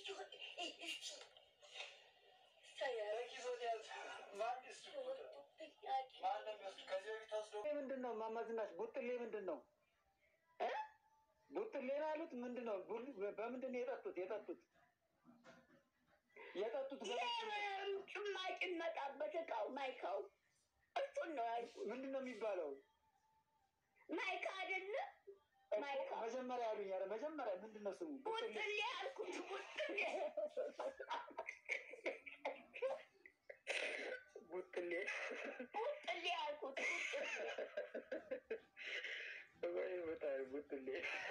ምንድን ነው ማማዝናሽ? ቡጥሌ ምንድን ነው? ቡጥሌ ነው ያሉት። ምንድን ነው? በምንድን ነው የጠጡት? የጠጡት የጠጡት ጭማቂ መጣበት እቃው ማይካው እሱን ነው ያልኩት። ምንድን ነው የሚባለው? ማይካ አይደለ ማይካ መጀመሪያ ያሉኝ ኧረ መጀመሪያ ምንድን ነው ስሙ? ቡጥሌ ያልኩት ቡጥሌ ቡጥሌ ቡጥሌ ያልኩት ወይ ቦታይ ቡጥሌ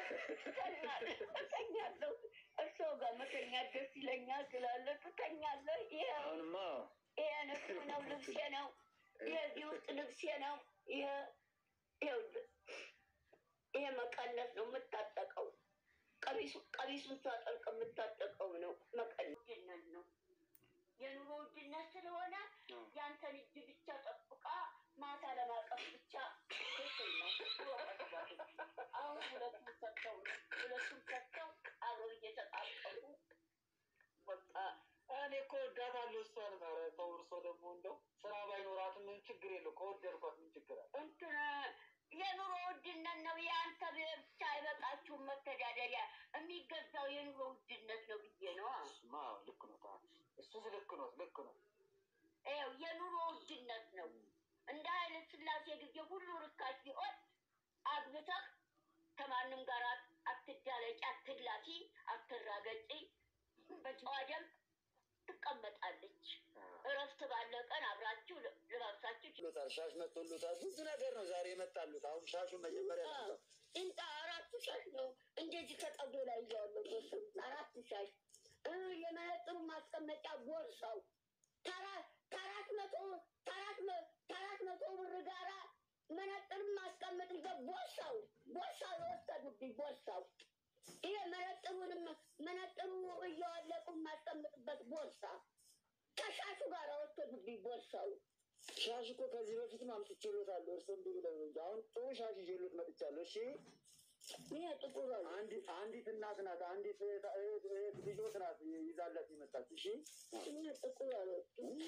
እተኛለሁ። እርስዎ ጋር መተኛት ደስ ይለኛል ስላለ ትተኛለህ። ይሄ አሁንማ ይሄ ነሱ ነው ልብሴ ነው። ይሄ እዚህ ውስጥ ልብሴ ነው። ይሄ ይኸውልህ ይሄ መቀነስ ነው የምታጠቀው። ቀሚሱ ቀሚሱን ሳጠልቅ የምታጠቀው ነው መቀነስ። ውድነት ነው የኑሮ ውድነት ስለሆነ ያንተን እጅ ብቻ ጠብቃ ማታ ለማቀፍ ብቻ ትክክል ነው። አሁን ሁለቱም ሰጥተው ነው ሁለቱም ሰጥተው አብረው እየተቃቀፉ በቃ እኔ እኮ ወዳታለሁ እሷን። ኧረ ተው እርሶ ደግሞ እንደው ስራ ባይኖራትም ምን ችግር የለው ከወደድኳት ምን ችግር አለ? እንትን የኑሮ ውድነት ነው። የአንተ ብቻ አይበቃችሁም መተዳደሪያ የሚገዛው የኑሮ ውድነት ነው ብዬ ነው። እሱማ ልክ ነው። ታ እሱስ ልክ ነው ልክ ነው። ይኸው የኑሮ ውድነት ነው። እንደ ኃይለ ሥላሴ ጊዜ ሁሉ ርካሽ ቢሆን አግብተህ ከማንም ጋር አትዳለቂ፣ አትላፊ፣ አትራገጪ፣ በጨዋ ደንብ ትቀመጣለች። እረፍት ባለ ቀን አብራችሁ ልባብሳችሁ ሉታል ሻሽ መጥቶሉታል። ብዙ ነገር ነው ዛሬ የመጣሉት። አሁን ሻሹ መጀመሪያ ነው እንጣ አራት ሻሽ ነው እንደዚህ ከጠጉ ላይ እያዋለ አራት ሻሽ እ የመነጥሩ ማስቀመጫ ቦርሳው ከአራት መቶ ከአራት መቶ ብር ጋራ መነጥር ማስቀመጥበት ቦርሳው ቦርሳው የወሰዱብኝ ቦርሳው ይሄ መነጥሩንም መነጥሩ እያዋለቁ ማስቀምጥበት ቦርሳ ከሻሹ ጋር ወሰዱብኝ ቦርሳው። ሻሽ እኮ ከዚህ በፊትም አምጥቼሎታለሁ። እርስ እንዲ ብለው ነው እንጂ አሁን ጥሩ ሻሽ ይዤሎት መጥቻለሁ። እሺ ይሄ ጥቁር ነው። አንዲት አንዲት እናት ናት፣ አንዲት እህት- እህት- እህት ልጆት ናት ይዛላት የመጣች። እሺ ይሄ ጥቁር ነው።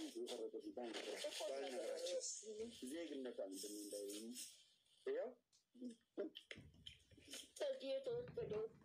ዜግነት ምንድን ነው እንዳይሆኑ ይኸው ከዚህ የተወሰደው